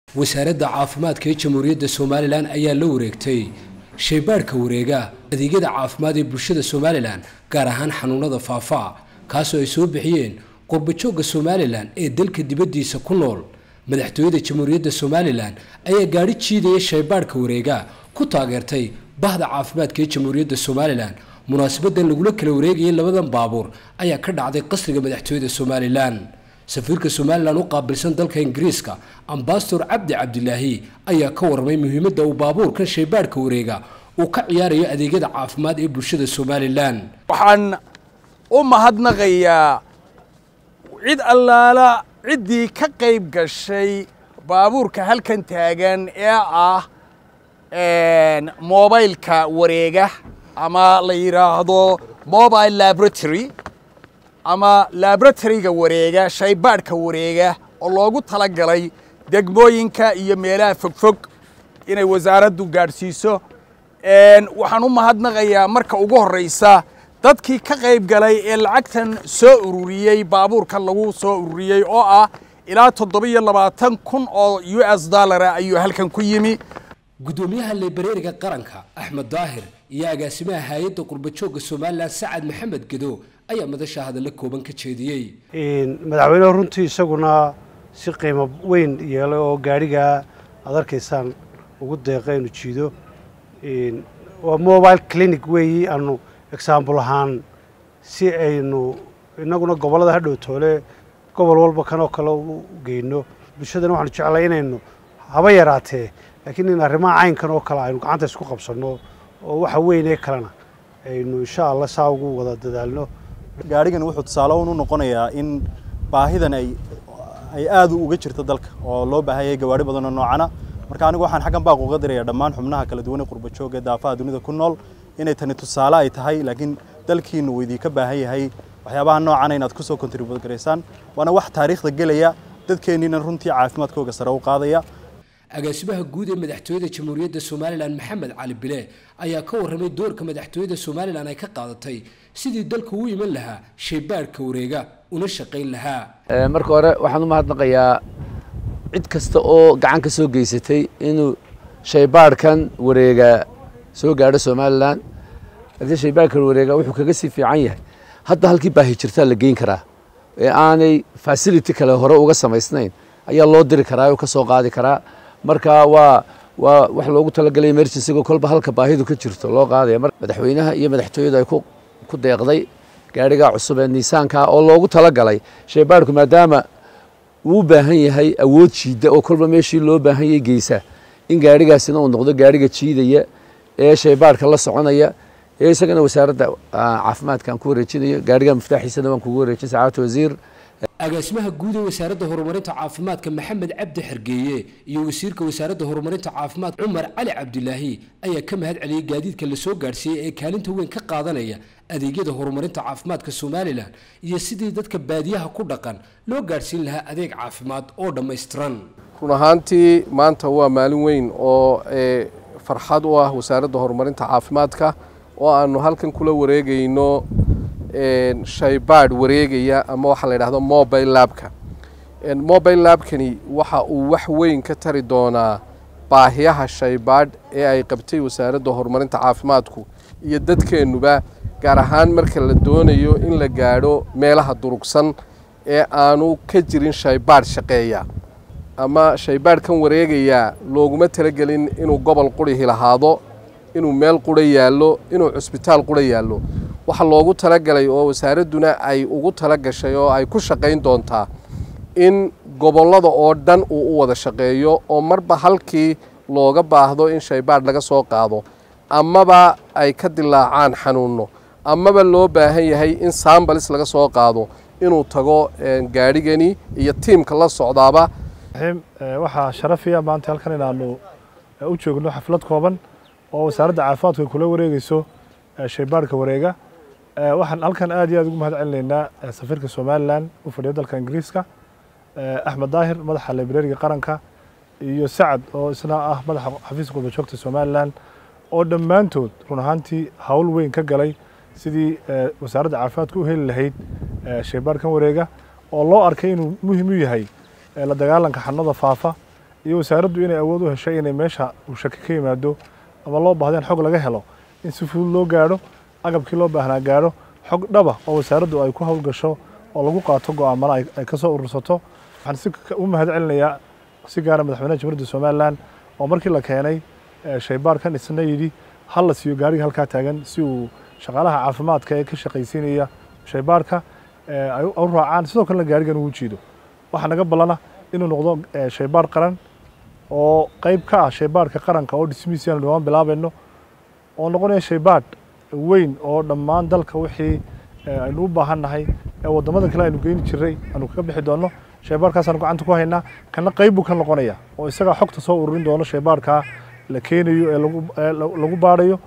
wasaaradda caafimaadka ee jamhuuriyadda somalilan ayaa la wareegtay shaybaadhka wareega adeegyada caafimaad ee bulshada somalilan gaar ahaan xanuunada faafa kaasoo ay soo bixiyeen qurbajoogga somalilan ee dalka dibaddiisa ku nool madaxtooyada jamhuuriyadda somalilan ayaa gaadhi jiidaya shaybaadhka wareega ku taageertay bahda caafimaadka ee jamhuuriyadda somalilan munaasabadan lagula kala wareegayay labadan baabuur ayaa ka dhacday qasriga madaxtooyada somalilan safiirka somalilan u qaabilsan dalka ingiriiska ambasador cabdi cabdilaahi ayaa ka warramay muhiimadda uu baabuurkan shaybaadhka wareega uu ka ciyaarayo adeegyada caafimaad ee bulshada somalilan waxaan u mahadnaqayaa cid allaala ciddii ka qayb gashay baabuurka halkan taagan ee ah mobileka wareega ama la yidhaahdo mobile laboratory ama laboratoryga wareega shaybaadhka wareega oo loogu talagalay degmooyinka iyo meelaha fogfog inay wasaaraddu gaadhsiiso waxaan u mahadnaqayaa marka ugu horraysa dadkii ka qayb galay ee lacagtan soo ururiyey baabuurkan lagu soo ururiyey oo ah ilaa toddobiyo labaatan kun oo u s dollara ayuu halkan ku yimi gudoomiyaha libereeriga qaranka axmed daahir iyo agaasimaha hay-adda qurbajoogga somalilan sacad maxamed gedo ayaa madasha hadalla kooban ka jeediyey madaxweynehu runtii isaguna si qiimo weyn yeelay oo gaadhigaa aad arkaysaan ugu deeqa inu jiido waa mobile clinic weeyi aanu exaambul ahaan si aynu innaguna gobollada hadhow toole gobol walba kanoo kale u geyno bulshadana waxaanu jeclay inaynu haba yaraatee laakiin in arrimaha caynkan oo kale aynu gacanta isku qabsanno oo waxa weyn ee kalena aynu insha allah saa ugu wada dadaalno gaadhigan wuxuu tusaale un u noqonayaa in baahidan ay ay aad uga jirto dalka oo loo baahan yahay gawaadhi badanoo noocana marka anigu waxaan xaggan baaq uga dirayaa dhammaan xubnaha kala duwan ee qurbajooga ee daafaha dunida ku nool inay tani tusaale ay tahay laakiin dalkiinu uu idinka baahan yahay waxyaabaha noocana inaad kusoo kontribuut garaysaan waana wax taariikhda gelaya dadkeenniina runtii caafimaadkooga sare u qaadaya agaasimaha guud ee madaxtooyada jamhuuriyadda somalilan maxamed cali bile ayaa ka warramay doorka madaxtooyada somalilan ay ka qaadatay sidii dalka u iman lahaa shaybaadhka wareega una shaqayn lahaa marka hore waxaan u mahadnaqayaa cid kasta oo gacan ka soo geysatay inuu shaybaadhkan wareega soo gaadho somalilan haddii shaybaadhkan wareega wuxuu kaga sii fiican yahay hadda halkii baahi jirtaa la geyn karaa ee aanay facility kale hore uga samaysnayn ayaa loo diri karaa oo ka soo qaadi karaa marka waa waa wax loogu talagalay emergencyga kolba halka baahidu ka jirto loo qaadaya madaxweynaha iyo madaxtooyadu ay ku deeqday gaadhigaa cusub ee niisaanka oo loogu talagalay shaybaadhku maadaama uu u baahan yahay awood jiida oo kolba meeshii loo baahan yahay geysa in gaadhigaasina uu noqdo gaadhiga jiidaya ee shaybaadhka la soconaya ee isagana wasaaradda caafimaadka aan ku wareejinayo gaadhiga miftaaxiisana waan kugu wareejin sacaadata wasiir agaasimaha guud ee wasaaradda horumarinta caafimaadka maxamed cabdi xergeeye iyo wasiirka wasaaradda horumarinta caafimaad cumar cali cabdilaahi ayaa ka mahad celiyey gaadiidka la soo gaadhsiiyey ee kaalinta weyn ka qaadanaya adeegyada horumarinta caafimaadka somalilan iyo sidii dadka baadiyaha ku dhaqan loo gaadhsiin lahaa adeeg caafimaad oo dhammaystiran run ahaantii maanta waa maalin weyn oo farxad u ah wasaaradda horumarinta caafimaadka oo aanu halkan kula wareegayno shaybaadh wareegaya ama waxaa la yidhahdo mobile labka mobile labkani waxa uu wax weyn ka tari doonaa baahiyaha shaybaadh ee ay qabtay wasaaradda horumarinta caafimaadku iyo dadkeennuba gaar ahaan marka la doonayo in la gaadho meelaha durugsan ee aanu ka jirin shaybaadh shaqeeya ama shaybaadhkan wareegayaa looguma talagelin inuu gobol qurihi lahaado inuu meel qura yaallo inuu cusbitaal qura yaallo waxa loogu talagalay oo wasaaradduna ay ugu tala gashay oo ay ku shaqayn doontaa in gobollada oo dhan uu u wada shaqeeyo oo marba halkii looga baahdo in shaybaadh laga soo qaado amaba ay ka dilaacaan xanuunno amaba loo baahan yahay in sambalis laga soo qaado inuu tago gaadhigani iyo tiimka la socdaaba waxaa sharafiya maanta halkan inaanu u joogno xaflad kooban oo wasaaradda caafimaadku ay kula wareegeyso shaybaadhka wareega waxaan halkan aad iyo aad ugu mahad celinaynaa safiirka somalilan u fadhiya dalka ingiriiska axmed daahir madaxa librariga qaranka iyo sacad oo isna ah madaxa xafiiska qurbajoogta somalilan oo dhammaantood run ahaantii hawl weyn ka galay sidii wasaaradda caafimaadka u heli lahayd shaybaadhkan wareega oo loo arkay inuu muhiim u yahay la dagaalanka xanuunada faafa iyo wasaaraddu inay awood u heshay inay meesha uu shaki ka yimaado ama loo baahdo in xog laga helo in si fudud loo gaadho agabkii loo baahnaa gaadho xog dhaba oo wasaaraddu ay ku howlgasho oo lagu qaato go'aamana ay ka soo urursato waxaan si u mahad celinayaa si gaara madaxweynaha jamhuuriyadda somalilan oo markii la keenay shaybaarkan isna yidhi hal la siiyo gaariga halkaa taagan si uu shaqaalaha caafimaadka ee ka shaqaysiinaya shaybaarka ay u raacaan sidoo kalena gaarigan ugu jiido waxaa naga ballana inuu noqdo shaybaar qaran oo qayb ka ah shaybaarka qaranka oo dhismihiisi aanu dhawaan bilaabayno oo noqonaya shaybaadh weyn oo dhammaan dalka wixii aynu u baahan nahay ee waddamada kale aynu geyni jiray aanu kaga bixi doonno shaybaarkaasaanu gacanta ku haynaa kana qayb buu ka noqonaya oo isagaa xogta soo ururin doono shaybaarkaa la keenayo ee lagu baadhayo